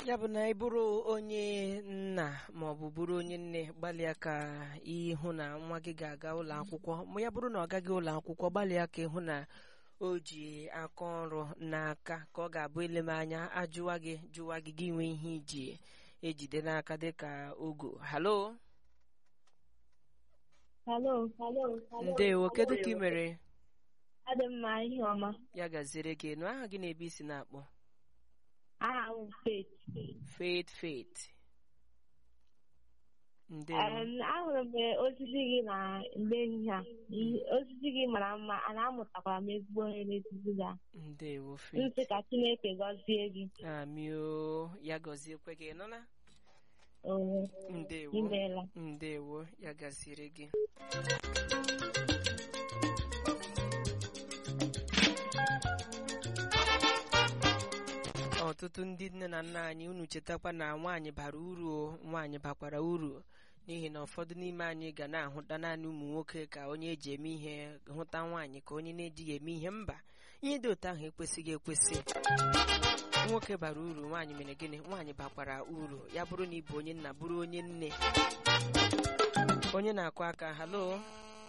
ya bụ na ị bụrụ onye nna ma ọ bụ bụrụ onye nne gbalịa ka ịhụ na nwa gị ga-aga ụlọ akwụkwọ ma ya bụrụ na ọ gaghị ụlọ akwụkwọ gbalịa ka ịhụ na o ji aka ọrụ n'aka ka ọ ga-abụ eleme anya ajụwa gị jụwa gị gị nwee ihe iji ejide n'aka dịka ogo halo Hello, hello. ndewo kedu ka ị mere Adị m mma ihe ọma. ya gaziere gị nụ aha gị na-ebe isi na-akpọ Aha m Faith. faith faith ndewo Em, Ahụrụ m osisi gị na mgbe ehihie a. Ihe- Osisi gị mara mma, a na-amụtakwara m ezigbo onye n'etiti gị. ndewo faith Nsị ka Chineke gọzie gị. amio ya gọziekwe gị nụla Oo, ndewo imeela. ndewo ya gaziere gị ọtụtụ ndị nne na nna anyị unu chetakwa na nwaanyị bara uru o, nwaanyị bakwara uru n'ihi na ụfọdụ n'ime anyị ga na-ahụta naanị ụmụ nwoke ka onye eji eme ihe hụta nwaanyị ka onye na-ejighị eme ihe mba ihe dị otu ahụ ekwesịghị ekwesị nwoke bara uru nwaanyị mere gịnị nwaanyị bakwara uru ya bụrụ na ị bụ onye nna bụrụ onye nne onye na-akụ aka halo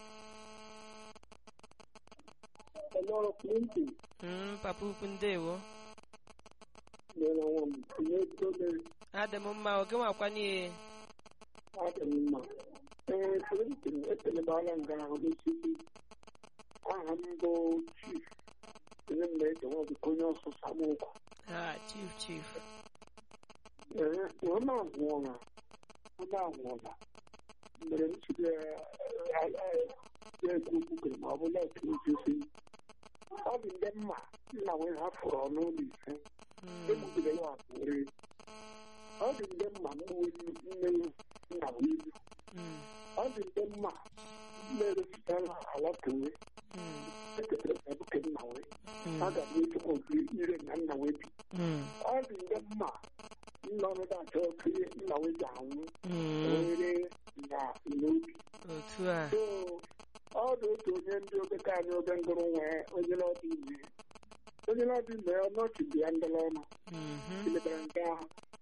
Hello, Clinton. Mm, papa ukwu ndewo Nyere nwa m, na-etole adị m mma oge nwakwanye adị m mma. Ee, Clinton, ekelebala nga ahụ n'osisi. Aha m bụ Chief. Onye m na-eche nwa dịka onye ọsụsa m ụkwa. ha chief chief Ee, nwa m anwụọla. Nwa m anwụọla. Mgbe m chiri ya ekwu okwu ma ọ bụ na-eke osisi. Ọ dị ndị mma nna wee hafụrụ ọnụ ụlọ ise. Mm, egbugide ya akpụrụ ọ dị ndị mma mgbuwe nne nna m ibu mm, ọ dị ndị mma na-erepụtara ala kewe mm, eketara na ebuke nna wee mm, a ga m echekwa okiri ire na nna wee bi mm, ọ dị ndị mma nna ọnụda achọ okiri nna wee ji anwụ mm. were na n'obi otu a so ọ dị otu onye ndị obeka anyị oge ngụrụ nwee onye n'ọdị ime onye n'ọdị ime ọnọchị dị ya ndịla ọnụ Mhm, ilebara nke ahụ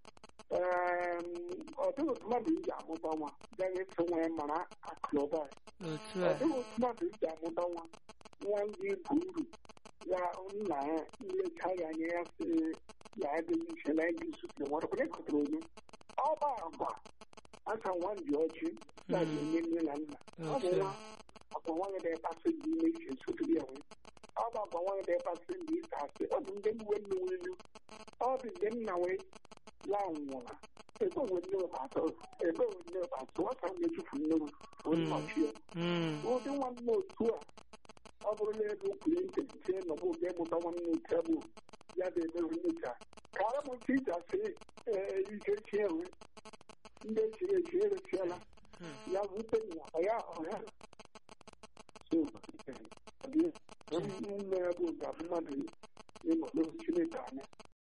ọdụghị mmadụ iji amụta nwa gaghị eso nwa ya mara akụnụba otu a ọdụghị mmadụ iji amụta nwa nwa ndị bụ uru ya nna ya nlecha ya anya ya sị ya adịghị iche na ịdị isusu nwere onye kụtara onye ọba agwa aka nwa ndị ọchị na enye nne na nna ọ bụ nwa ọkwa nwaanyị na-ekpasị dị ime iche nsotiri ya nwee ọ bụ agwa nwaanyị na-ekpasị ndị ịsa asị ọ bụ ndị mgbe nne nwere ọ dị ndị nna wee lanwụra ebe onwe nne atọ ebe onwe nne atọ nwata na-echufu nne m onye nọchi ya Mm, ụdị nwanne otu a ọ bụrụ na ebe okwuru nkeji nọbụ oge mụta nwanne otu a bụ ya ga-emerụ nyocha ka a bụ nke iji asị ee ike chi enwe ndị echiri echi erechiela mm. ya wute ya ọya ọya so nne ya bụ ga mmadụ ịnọ n'oge